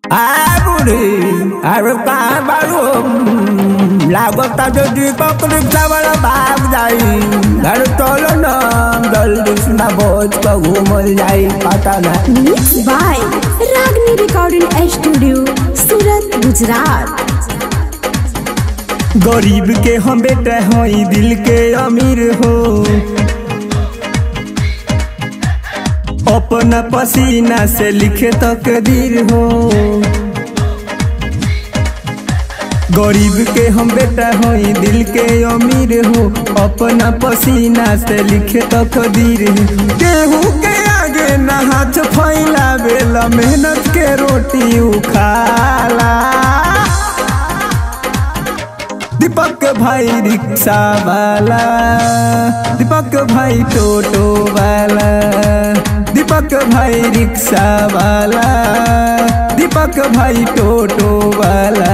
આ બુઢી અરે કા બાળું લાગતા যদি પકડી ચાવલ ભાગ જાય ઘર ચલો ન જલ્દી સુના ભોજ કો ઘૂમલ જાય પતા ના Mixed by Ragni Recording Studio, Surat, Gujarat. गरीब के हम बेटा हई दिल के अमीर हो अपना पसीना से लिखे तकदीर हो गरीब के हम बेटा हई दिल के अमीर हो अपना पसीना से लिखे तकदीर हो केहू के आगे न हाथ फैला बेला मेहनत के रोटी उखाला दीपक भाई रिक्शा वाला दीपक भाई टोटो वाला दीपक भाई रिक्शा वाला दीपक भाई टोटो वाला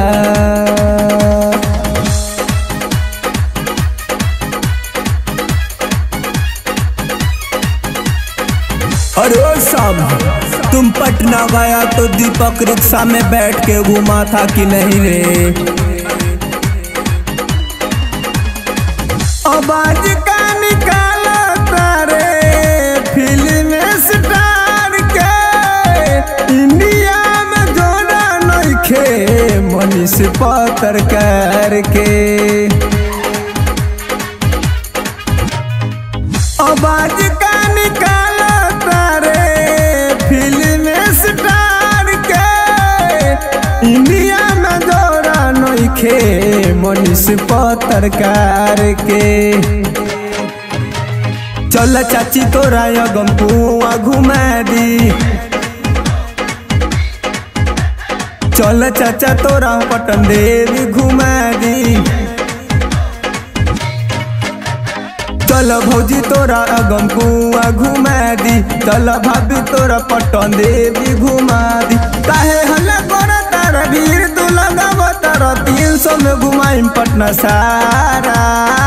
अरे ओ शाम तुम पटना गया तो दीपक रिक्शा में बैठ के घुमा था कि नहीं रे आवाज का निकाला तारे फिल्म स्टार के इंडिया में जोड़ा नइखे मनीष पत्रकार के आवाज का निकाला तारे फिल्म स्टार के इंडिया में जोड़ा नइखे मनीष पत्रकार के चल चाची तोरा अगम पुआ घुमा दी चल चाचा तोरा पटन देवी घुमा दी चल भौजी तोरा अगम कुआ घुमा दी चल भाभी तोरा पटन देवी घुमा दी काहे हल्ला कर तारा भीड़ तू लगाव तारा तीन सौ में घुमाई पटना सारा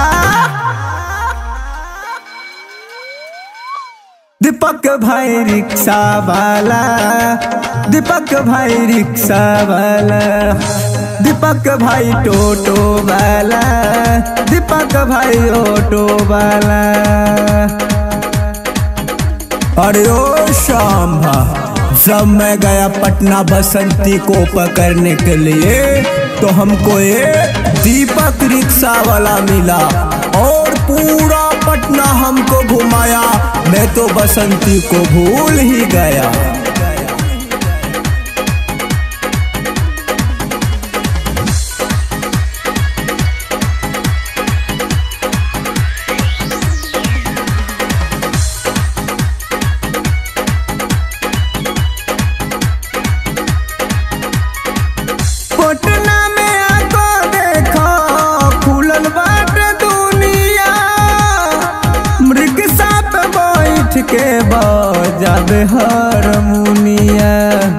दीपक भाई रिक्शा वाला दीपक भाई रिक्शा वाला दीपक भाई टोटो वाला दीपक भाई ऑटो वाला अरे ओ शाम जब मैं गया पटना बसंती को पकड़ने के लिए तो हमको एक दीपक रिक्शा वाला मिला और पूरा पटना हमको घुमाया मैं तो बसंती को भूल ही गया पटना में आको देखो खुलल बाट दुनिया रिक्शा पे बैठ के बजाबे हारमोनिया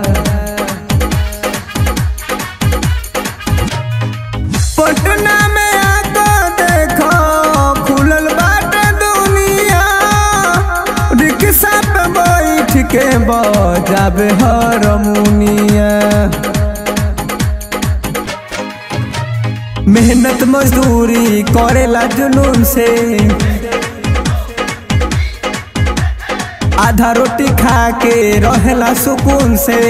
पटना में आको देखो खुलल बाट दुनिया रिक्शा पे बैठ के बजाबे हारमोनिया मेहनत मजदूरी करेला जुनून से आधा रोटी खा के रहेला सुकून से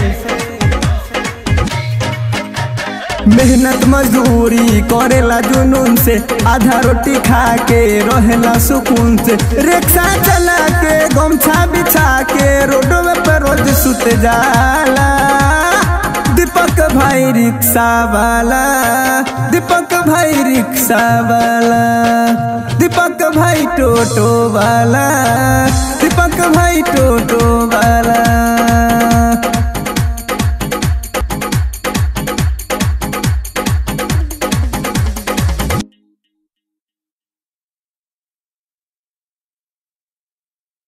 मेहनत मजदूरी करेला जुनून से आधा रोटी खा के रहेला सुकून से रिक्शा चला के गमछा बिछा के रोडवे पर रोज सुत जाला दीपक भाई रिक्शा वाला दीपक भाई रिक्शा वाला दीपक भाई टोटो वाला दीपक भाई टोटो वाला